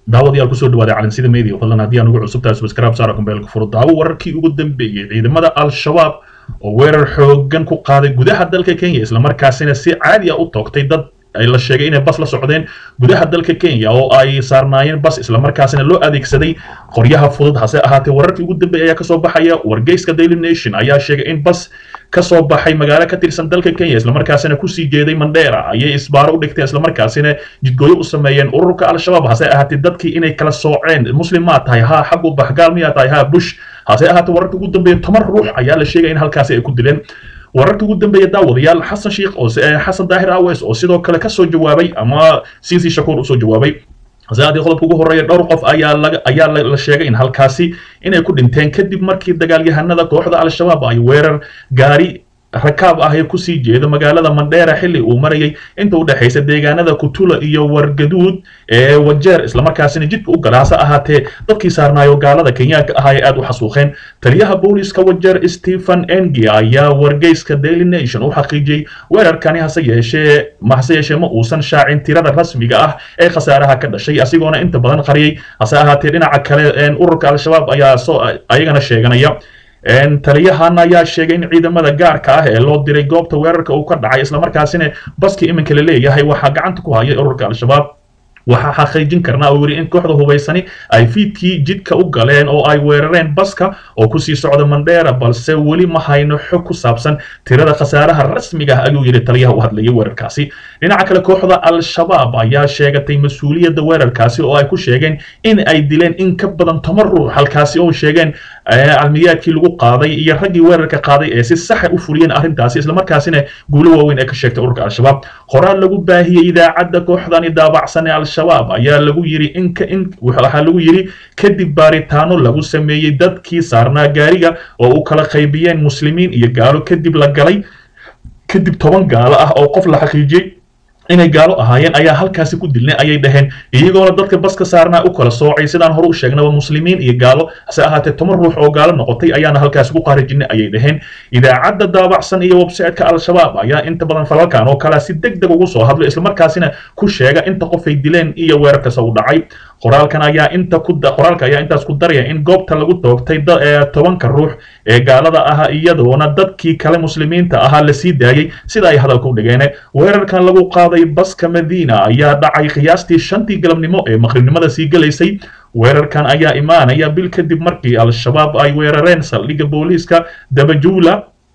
daawadayaal kusoo dhawaaday calansida media fadlan haddii aan ugu cusubtahay subscribe saara kumbeelka furo daawo wararkii ugu dambeeyey ciidamada al-shabaab oo weerar xoogan ku qaaday gudaha dalka kenya islamarkaasina si caadi ah u toogtay dad la sheegay inay bas la socdeen gudaha dalka kenya oo ay saarnaayeen bas islamarkaasina loo adeegsaday qoryaha fudud hase ahaatee wararkii ugu dambeeyay ayaa kasoo baxaya wargeyska daily nation ayaa sheegay in bas kasoo baxay magaalo ka tirsan dalka kenya islamarkaasina kusii jeeday mandheera ayay isbaaro u dhigteen islamarkaasina jidgooyo u sameeyeen ururka al-shabaab hase ahaatee dadkii inay kala sooceen muslim maa tahay haa xagu baxgaal miyaa tahay haa bush hase ahaatee wararka ugu dambeeya toban ruux ayaa la sheegaya in halkaasi ay ku dileen wararka ugu dambeeya daawadayaal xasan sheikh oo xasan daahir awes oo sidoo kale kasoo jawaabay ama cc shakuur usoo jawaabay haddii qodobka ugu horreeya dhowr qof ayaa laga ayaa la sheegay in halkaasi inay ku dhinteen kadib markii dagaalyahanada kooxda al-shabaab ay weerar gaari rakaab ah ee kusii jeeda magaalada mandheera xilli uu marayay inta u dhexaysa deegaanada kutula iyo wargaduud ee wajeer islamarkaasina jidka u gala hase ahaatee dadkii saarnaayo gaalada kenyaanka ah ay aad u xasuuqeen taliyaha booliska wajeer stephen engi ayaa wargeyska daily nation u xaqiijiyey weerarkani hase yeeshee hase yeeshee ma uusan shaacin tirada rasmiga ah ee khasaaraha ka dhashay asigoona inta badan qariyay hase ahaatee dhinaca kale ururka al-shabaab ayaa soo ayagana sheeganaya taliyahan ayaa sheegay in ciidamada gaarka ah ee loo diray goobta weerarka uu ka dhacay islamarkaasina baskii iminka la leeyahay waxaa gacanta ku haya ururka al-shabaab waxaa xaqiijin karnaa oo yidhi in kooxda hubaysani ay fiidkii jidka u galeen oo ay weerareen baska oo kusii socda mandheera balse weli ma hayno xog ku saabsan tirada khasaaraha rasmiga ah ayuu yidhi taliyaha u hadlayay weerarkaasi dhinaca kale kooxda al-shabaab ayaa sheegatay mas-uuliyadda weerarkaasi oo ay ku sheegeen in ay dileen in ka badan toban ruux halkaasi oo sheegeen calmiyaadkii lagu qaaday iyo raggii weerarka qaaday ee si saxa u fuliyeen arrintaasi islamarkaasina guulo waaweyn ee ka sheegtay ururka al-shabaab qoraal lagu baahiyey idaacadda kooxdani daabacsan ee al-shabaab ayaa lagu yidhi inka in waxaa lagu yidhi kadib baaritaano lagu sameeyey dadkii saarnaa gaariga oo u kala qaybiyeen muslimiin iyo gaalo kadib la galay kadib toban gaalo ah oo qof la xaqiijiyey inay gaalo ahaayeen ayaa halkaasi ku dilnay ayay dhaheen iyagoona dadka baska saarnaa u kala soocay sidaan hore u sheegnaba muslimiin iyo gaalo hase ahaatee toban ruux oo gaalo noqotay ayaana halkaasi ku qaarijinay ayay dhaheen idaacadda daabacsan iyo website-ka al-shabaab ayaa inta badan falalkan oo kale si deg deg ugu soo hadlo islamarkaasina ku sheega inta qof ay dileen iyo weerarkasa u dhacay qoraalkan ayaa inta ku qoraalka ayaa intaas ku daraya in goobta lagu toogtay tobanka ruux ee gaalada ah iyadoona dadkii kale muslimiinta ahaa la sii daayey sida ay hadalka u dhigeen weerarkan lagu qaaday baska madiina ayaa dhacay qiyaastii shantii galabnimo ee maqribnimada sii gelaysay weerarkan ayaa imaanaya bil kadib markii al-shabaab ay weerareen saldhigga booliiska dabajuula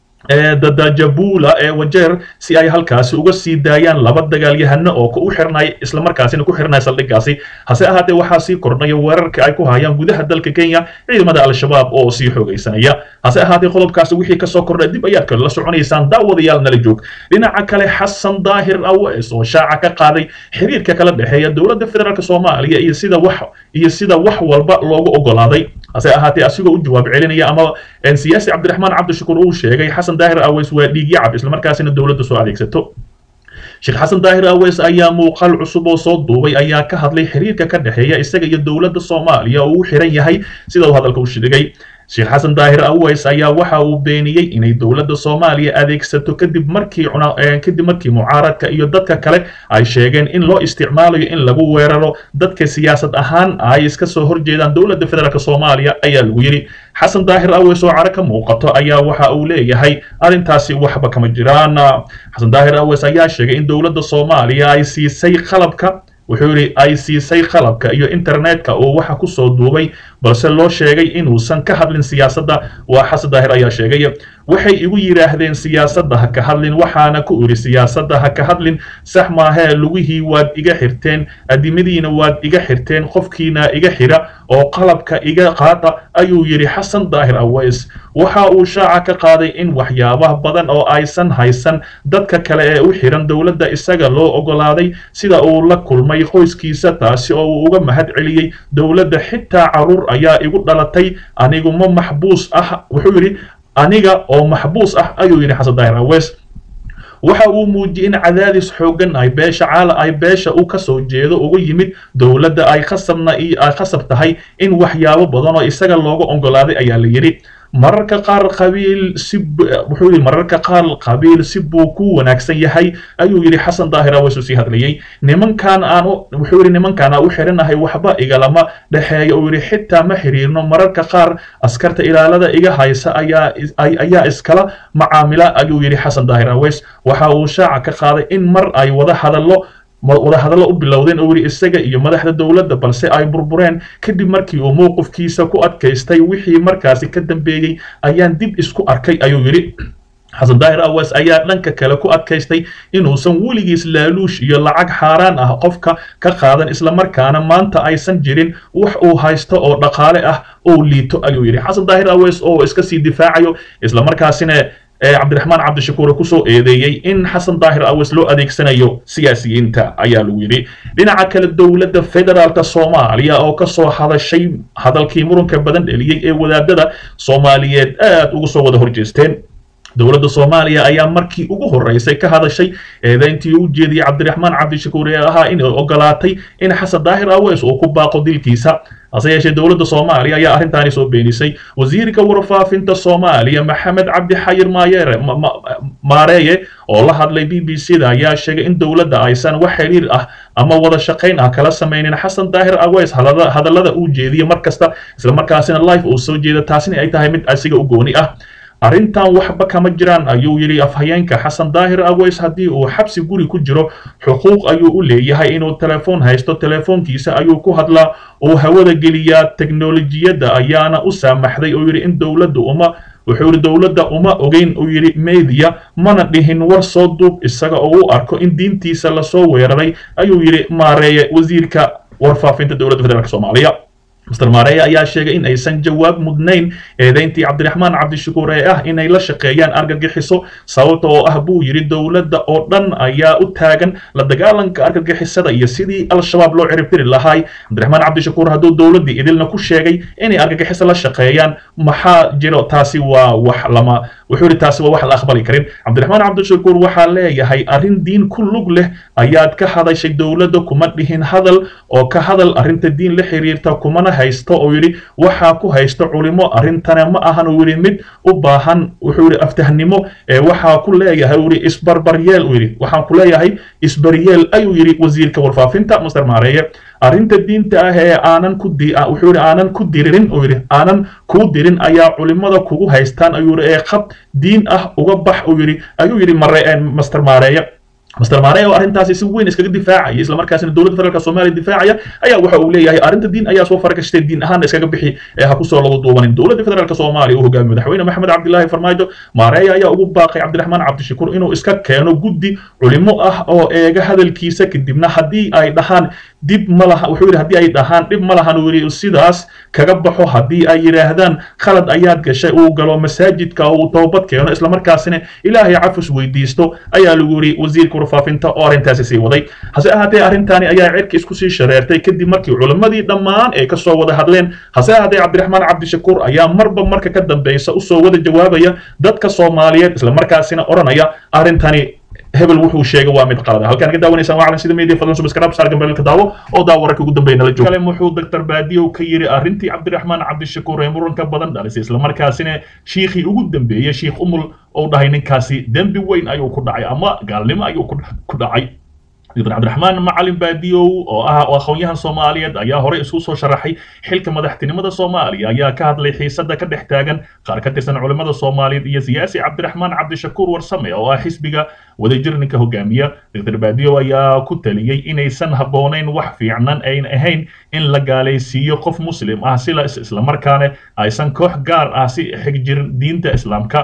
ee dadajabula ee wajeer si ay halkaasi uga sii daayaan laba dagaalyahano oo u xirnay islamarkaasina ku xirnay saldhiggaasi hase ahaatee waxaa sii kordhaya weerarka ay ku hayaan gudaha dalka kenya ciidamada al-shabaab oo sii xoogaysanaya hase ahaatee qodobkaasi wixii kasoo kordha dib ayaad kala soconaysaan daawadayaal nala joog dhinaca kale xasan daahir awes oo shaaca ka qaaday xiriirka kala dhexeeya dowladda federaalk soomaaliya iyo sida wax iyo sida wax walba loogu ogolaaday hase ahaatee asigoo u jawaab celinaya ama siyaasi cabdiraxmaan cabdishakuur uu sheegay xasan daahir aweys waa dhiigyacab islamarkaasina dowladda soo adeegsato sheekh xasan daahir aweys ayaa muuqaal cusub oo soo duubay ayaa ka hadlay xiriirka ka dhexeeya isaga iyo dowladda soomaaliya oo uu xiran yahay sida uu hadalka u sheegay sheekh xasan daahir aweys ayaa waxa uu beeniyey inay dowladda soomaaliya adeegsato kadib markii kadib markii mucaaradka iyo dadka kale ay sheegeen in loo isticmaalayo in lagu weeraro dadka siyaasad ahaan ay iska soo horjeedaan dowladda federaalk soomaaliya ayaa lagu yidhi xasan daahir aweys oo caro ka muuqato ayaa waxa uu leeyahay arrintaasi waxba kama jiraan xasan daahir aweys ayaa sheegay in dowladda soomaaliya ay siisay qalabka wuxuu yidhi ay siisay qalabka iyo internetka oo waxa ku soo duubay balse loo sheegay inuusan ka hadlin siyaasadda waa xasan daahir ayaa sheegay waxay igu yidhaahdeen siyaasadda ha ka hadlin waxaana ku idhi siyaasadda ha ka hadlin sax maahee lugihii waad iga xirteen adimadiina waad iga xirteen qofkiina iga xira oo qalabka iga qaata ayuu yidhi xasan daahir aweys waxa uu shaaca ka qaaday in waxyaabaha badan oo aysan haysan dadka kale ee u xiran dowladda isaga loo ogolaaday sida uu la kulmay qoyskiisa taasi oo uu uga mahad celiyey dowladda xitaa caruur ayaa igu dhalatay aniguma maxbuus ah wuxuu yidhi aniga oo maxbuus ah ayuu yidhi xasan daahir aweys waxa uu muujiyey in cadaadis xooggan ay beesha caala ay beesha u kasoo jeedo uga yimid dowladda ay khasabna ay khasab tahay in waxyaabo badan oo isaga looga ogolaaday ayaa la yidhi mararka qaar qabiil si wuxuu yidhi mararka qaar qabiil si buu ku wanaagsan yahay ayuu yidhi xasan daahir aweys uu sii hadlayey nimankan aan wuxuu yidhi nimankaan aan u xirinahay waxba igalama dhexeeya uu yidhi xitaa ma xiriirno mararka qaar askarta ilaalada iga haysa ayaa ayaa iskala macaamila ayuu yidhi xasan daahir aweys waxa uu shaaca ka qaaday in mar ay wada hadallo wadahadallo u bilowdeen oo yidhi isaga iyo madaxda dowladda balse ay burbureen kadib markii uu mowqifkiisa ku adkaystay wixii markaasi ka dambeeyey ayaan dib isku arkay ayuu yidhi xasan daahir awas ayaa dhanka kale ku adkaystay inuusan weligiis laaluush iyo lacag xaaraan ah qofka ka qaadan islamarkaana maanta aysan jirin wax uu haysto oo dhaqaale ah oo liito ayuu yidhi xasan daahir awas oo iska sii difaacayo islamarkaasina cabdiraxmaan cabdishakuure kusoo eedeeyey in xasan daahir awas loo adeegsanayo siyaasiyiinta ayaa lagu yidhi dhinaca kale dowladda federaalka soomaaliya oo kasoo hadashay hadalkii muranka badan dheliyey ee wadaadada soomaaliyeed aad ugu soo wada horjeesteen dowladda soomaaliya ayaa markii ugu horreysay ka hadashay eedayntii u jeediyey cabdiraxmaan cabdishakuur ee ahaa inay ogolaatay in xasan daahir aweys uu ku baaqo dilkiisa hase yeeshee dowladda soomaaliya ayaa arrintaani soo beenisay wasiirka warfaafinta soomaaliya maxamed cabdi xayir maayeere maareeye oo la hadlay b b c da ayaa sheegay in dowladda aysan wax xiriir ah ama wada shaqayn ah kala samaynin xasan daahir aweys hadallada uu jeediya mar kasta islamarkaasina life uu soo jeeda taasina ay tahay mid asiga u gooni ah arrintan waxba kama jiraan ayuu yidhi afhayeenka xasan daahir aweys haddii uu xabsi guri ku jiro xuquuq ayuu u leeyahay inuu telefoon haysto telefoonkiisa ayuu ku hadlaa uu hawada geliyaa teknolojiyadda ayaana u saamaxday oo yidhi in dowladda uma wuxuu yidhi dowladda uma ogeyn uu yidhi media mana dhihin war soo duub isaga oo u arko in diintiisa lasoo weeraray ayuu yidhi maareeye wasiirka warfaafinta dowladda federaalk soomaaliya mr maareeye ayaa sheegay in aysan jawaab mudnayn eedayntii cabdiraxmaan cabdishakuur ee ah inay la shaqeeyaan argagixiso sababta oo ah buu yidhi dowladda oo dhan ayaa u taagan la dagaalanka argagixisada iyo sidii al-shabaab loo ciribtiri lahay cabdiraxmaan cabdishakuur hadduu dowladdii idilna ku sheegay inay argagixiso la shaqeeyaan maxaa jiro taasi waa wax lama wuxuu yidhi taasi waa wax la aqbali karin cabdiraxmaan cabdishakuur waxaa leeyahay arrin diin ku lug leh ayaad ka hadashay dowladda kuma dhihin hadal oo ka hadal arrinta diin la xiriirta kumana haysto oo yidhi waxaa ku haysta culimo arrintana ma ahan uu yidhi mid u baahan wuxuu yidhi aftahnimo ee waxaa ku leeyahay uu yidhi isbarbaryeel uu yidhi waxaan ku leeyahay isbaryeel ayuu yidhi wasiirka warfaafinta master maareeye arrinta diinta ah ee aanan ku di wuxuu yidhi aanan ku diririn uu yidhi aanan kuu dirin ayaa culimada kugu haystaan ayuu yidhi ee qab diin ah uga bax uu yidhi ayuu yidhi mare master maareeye master maarey oo arrintaasi si weyn iskaga difaacaya isla markaasina dowladda federaalka soomaaliya difaacaya ayaa waxa uu leeyahay arrinta diin ayaa soo faragashtay diin ahaan iskaga bixi ee ha kusoo lagu duubanin dowladda federaalka soomaaliya uu hogaamiyo madaxweyne maxamed cabdilaahi farmaajo maareeya ayaa ugu baaqay cabdiraxmaan cabdishakuur inuu iska keeno guddi culimo ah oo eega hadalkiisa kadibna haddii ay dhahaan dib ma laha wuxuu yidhi haddii ay dhahaan dhib ma lahan uu yidhi sidaas kaga baxo haddii ay yidhaahdaan khalad ayaad gashay uu galo masaajidka uu toobad keeno islamarkaasina ilaahay cafus weydiisto ayaa lagu yidhi wasiirka warfaafinta oo arrintaasi sii waday hase ahaatee arrintaani ayaa cirka isku sii shareertay kadib markii culimmadii dhammaan ay kasoo wada hadleen hase ahaatee cabdiraxmaan cabdishakuur ayaa marba marka ka dambeysa usoo wada jawaabaya dadka soomaaliyeed islamarkaasina odhanaya arrintani hebel wuxuu sheegay waa mid qalada halkaan ka daawanaysaan waa calan sida media fadlan subscribe saar gambeelka daawo oo daawo wararka ugu dambeeya nala jooga kale wuxuu dr baadiyow ka yiri arrintii cabdiraxmaan cabdishakuur ee muranka badan dhalisay islamarkaasina shiikhii ugu dambeeyey shiikh umul oo dhahay ninkaasi dembi weyn ayuu ku dhacay ama gaalnimo ayuu ku dhacay dr cabdiraxmaan macalin baadiyow oo ah aqoonyahan soomaaliyeed ayaa horey isu soo sharaxay xilka madaxtinimada soomaaliya ayaa ka hadlay xiisada ka dhex taagan qaar ka tirsan culimmada soomaaliyeed iyo siyaasi cabdiraxmaan cabdishakuur warsame oo ah xisbiga wadajirninka hogaamiya dr baadiyow ayaa ku taliyey inaysan habboonayn wax fiicnan ayn ahayn in la gaalaysiiyo qof muslim ah sila islamarkaana aysan koox gaar ah si xigjirin diinta islaamka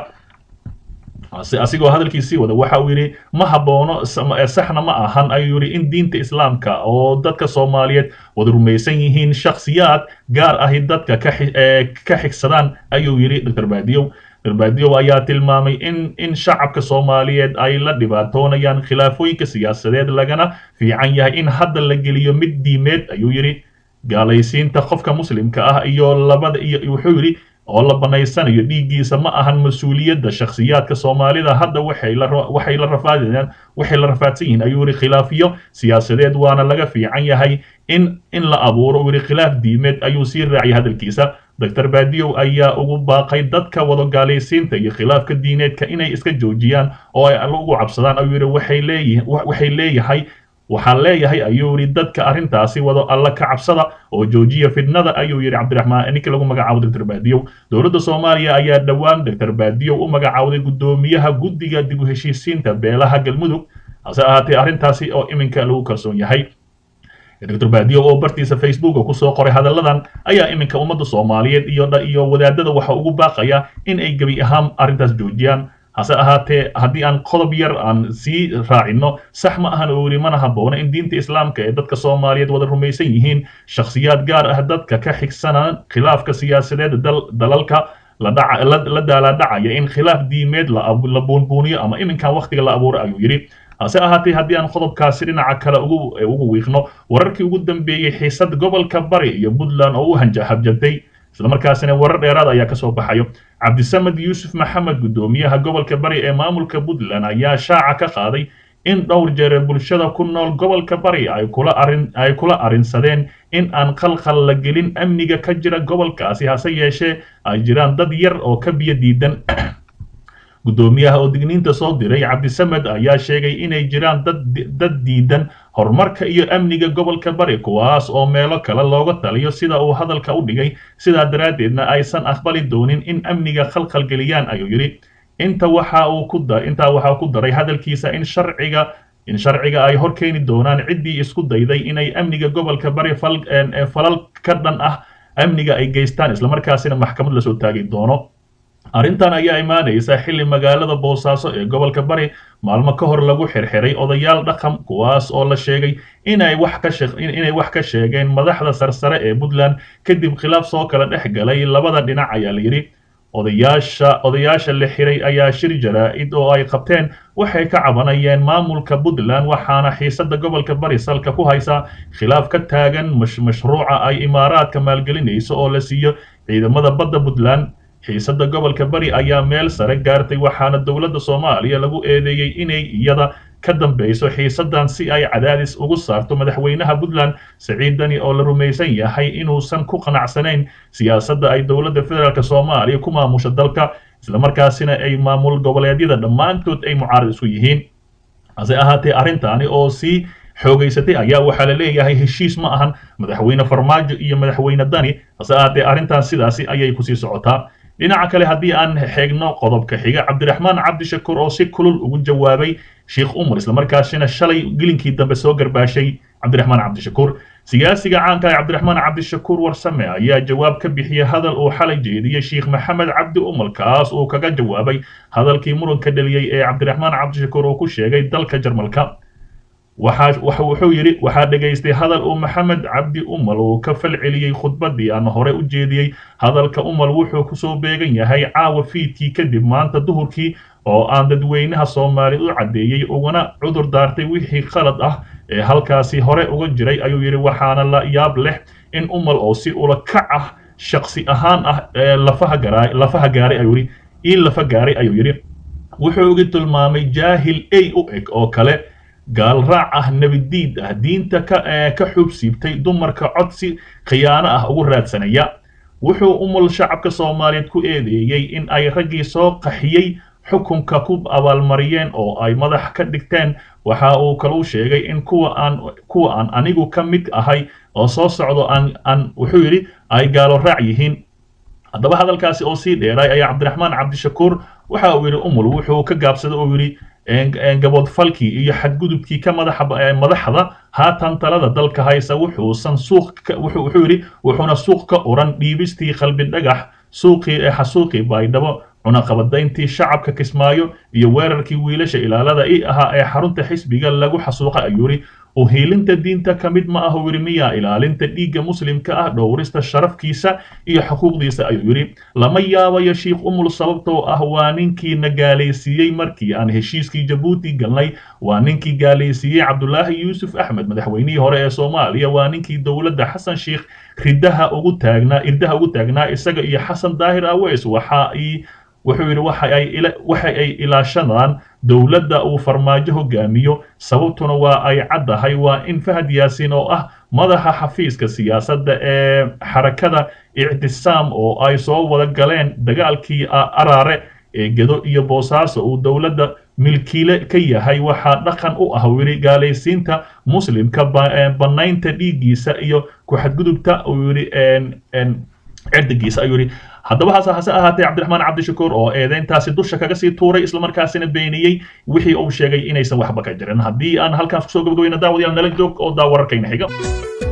asigoo hadalkiisii wada waxa uu yidhi ma habboono saxna ma ahan ayuu yidhi in diinta islaamka oo dadka soomaaliyeed wada rumaysan yihiin shakhsiyaad gaar ahi dadka ka xigsadaan ayuu yidhi dr baadiyow dr baadiyow ayaa tilmaamay in in shacabka soomaaliyeed ay la dhibaatoonayaan khilaafooyinka siyaasadeed lagana fiican yahay in hadda la geliyo mid diimeed ayuu yidhi gaalaysiinta qofka muslimka ah iyo labada iyo wuxuu yidhi oo la banaysanayo dhiiggiisa ma ahan mas-uuliyadda shakhsiyaadka soomaalida hadda waxay la waxay la rafaadayaan waxay la rafaadsan yihiin ayuu yidhi khilaafiyo siyaasadeed waana laga fiican yahay in in la abuuro uu yidhi khilaaf diimeed ayuu sii raaciyay hadalkiisa doctor baadiyow ayaa ugu baaqay dadka wadogaalaysiinta iyo khilaafka diineedka inay iska joojiyaan oo ay alla ugu cabsadaan ayuu yidhi waxay leeyihin waxay leeyahay waxaan leeyahay ayuu yidhi dadka arrintaasi wado alla ka cabsada oo joojiya fidnada ayuu yidhi cabdiraxmaan ninkii lagu magacaabo doctor baadiyow dowladda soomaaliya ayaa dhowaan doctor baadiyow u magacaawday guddoomiyaha guddiga dib u heshiisiinta beelaha galmudug hase ahaatee arrintaasi oo iminka lagu kalsoon yahay doctor baadiyow oo bartiisa facebooka kusoo qoray hadalladan ayaa iminka ummadda soomaaliyeed iyo iyo wadaadada waxa ugu baaqaya in ay gebi ahaan arrintaas joojiyaan hase ahaatee haddii aan qodob yar aan sii raacino sax ma ahan oo yidhi mana habboona in diinta islaamka ee dadka soomaaliyeed wada rumaysan yihiin shakhsiyaad gaar ah dadka ka xigsanaan khilaafka siyaasadeed dalalka la daalaadhacaya in khilaaf diimeed la buunbuuniyo ama iminkan wakhtiga la abuuro ayuu yidhi hase ahaatee haddii aan qodobkaasi dhinaca kale ugu ugu wiiqno wararkii ugu dambeeyey xiisad gobolka bari iyo puntland oo u hanjahabjatay islamarkaasina warar dheeraad ayaa kasoo baxayo cabdisamed yuusuf maxamed guddoomiyaha gobolka bari ee maamulka puntland ayaa shaaca ka qaaday in dhowr jeer bulshada ku nool gobolka bari ay kula arin ay kula arrinsadeen in aan qalqal la gelin amniga ka jira gobolkaasi hase yeeshee ay jiraan dad yar oo ka biyo diidan guddoomiyaha oo digniinta soo diray cabdisamed ayaa sheegay inay jiraan dad dad diidan horumarka iyo amniga gobolka bari kuwaas oo meelo kale looga taliyo sida uu hadalka u dhigay sidaa daraaddeedna aysan aqbali doonin in amniga khalkhalgeliyaan ayuu yidhi inta waxa uu ku da intaa waxaa ku daray hadalkiisa in sharciga in sharciga ay hor keeni doonaan ciddii isku dayday inay amniga gobolka bari fal falal ka dhan ah amniga ay geystaan islamarkaasina maxkamad lasoo taagi doono arrintan ayaa imaanaysa xilli magaalada boosaaso ee gobolka bari maalmo ka hor lagu xirxiray odayaal dhaqan kuwaas oo la sheegay inay wax ka inay wax ka sheegeen madaxda sarsare ee puntland kadib khilaaf soo kala dhex galay labada dhinac ayaa la yidhi odayaasha odayaasha la xiray ayaa shir jaraa-id oo ay qabteen waxay ka cabanayeen maamulka puntland waxaana xiisada gobolka bari salka ku haysa khilaaf ka taagan mashruuca ay imaaraadka maalgelinayso oo la siiyo ciidamada badda puntland xiisada gobolka bari ayaa meel sare gaartay waxaana dowladda soomaaliya lagu eedeeyey inay iyada ka dambeyso xiisadan si ay cadaadis ugu saarto madaxweynaha puntland siciid dani oo la rumaysan yahay inuusan ku qanacsanayn siyaasadda ay dowladda federaalk soomaaliya ku maamusho dalka islamarkaasina ay maamul goboleedyada dhammaantood ay mucaarad isku yihiin hase ahaatee arrintaani oo sii xoogaysatay ayaa waxaa la leeyahay heshiis ma ahan madaxweyne farmaajo iyo madaxweyne dani hase ahaatee arrintan sidaasi ayay kusii socotaa dhinaca kale haddii aan xeegno qodobka xiga cabdiraxmaan cabdishakuur oo si kulul ugu jawaabay sheikh umar islamarkaasina shalay gelinkii dambe soo garbaashay cabdiraxmaan cabdishakuur siyaasiga caanka ee cabdiraxmaan cabdishakuur warsame ayaa jawaab ka bixiyey hadal uu xalay jeediyey sheikh maxamed cabdi umar kaas uu kaga jawaabay hadalkii muranka dhaliyey ee cabdiraxmaan cabdishakuur uu ku sheegay dalka jarmalka waxaa wuxuu yidhi waxaa dhegaystay hadal uu maxamed cabdi umal uu ka fal celiyey khudbaddii aan hore u jeediyey hadalka umal wuxuu kusoo beegan yahay caawa fiidkii kadib maanta duhurkii oo aan dadweynaha soomaaliya u caddeeyey ugana cudur daartay wixii qalad ah ee halkaasi hore uga jiray ayuu yidhi waxaana la yaab leh in umal oo si ula kac ah shaksi ahaan ah ee lafaha garaa lafaha gaaray ayuu yidhi ii lafa gaaray ayuu yidhi wuxuu uga tilmaamay jaahil ey u eg oo kale gaal raac ah nebidiid ah diinta ka ka xuub siibtay dumarka codsi khiyaano ah ugu raadsanaya wuxuu umul shacabka soomaaliyeed ku eedeeyey in ay raggii soo qaxiyey xukunka ku abaalmariyeen oo ay madax ka dhigteen waxa uu kaluu sheegay in kuwa aan kuwa aan anigu ka mid ahay oo soo socdo aan aan wuxuu yidhi ay gaalo raac yihiin haddaba hadalkaasi oo sii dheeray ayaa cabdiraxmaan cabdishakuur waxa uu yidhi umul wuxuu ka gaabsaday oo yidhi gaboodfalkii iyo xadgudubkii ka madaxa madaxda haatan talada dalka haysa wuxuusan suuq wuxuu yidhi wuxuuna suuq ka uran dhiibistii qalbi dhagax suuqii ee xasuuqii baydhabo cunaqabadayntii shacabka kismaayo iyo weerarkii wiilasha ilaalada i ahaa ee xarunta xisbiga lagu xasuuqa ayuu yidhi uhiilinta diinta ka mid ma aha wiri miya ilaalinta dhiigga muslimka ah dhowrista sharafkiisa iyo xuquuqdiisa ayuu yidhi lama yaabayo shiikh umul sababtoo ah waa ninkii na gaalaysiiyey markii aan heshiiskii jabuuti galnay waa ninkii gaalaysiiyey cabdulaahi yuusuf axmed madaxweynihii hore ee soomaaliya waa ninkii dowladda xasan sheikh ridaha ugu taagnaa irdaha ugu taagnaa isaga iyo xasan daahir aweys waxa ay wuxuu yidhi waxa ay ilaashadaan dowladda uu farmaajo hogaamiyo sababtuna waa ay caddahay waa in fahad yaasiin oo ah madaxa xafiiska siyaasadda ee xarakada ictisaam oo ay soo wada galeen dagaalkii araare ee gedo iyo boosaaso uu dowladda milkiile ka yahay waxaa dhaqan u ah wili gaalaysiinta muslimka bannaynta dhiiggiisa iyo ku-xadgudubta uu yidhi cirdigiisa ayuu yidhi haddaba hase hase ahaatee cabdiraxmaan cabdishakuur oo eedeyntaasi dusha kaga sii tuuray islamarkaasina beeniyey wixii uu sheegay inaysan waxba ka jirin haddii aan halkaas kusoo gabagabayna daawadayaal nala joog oo daa wararkayna xiga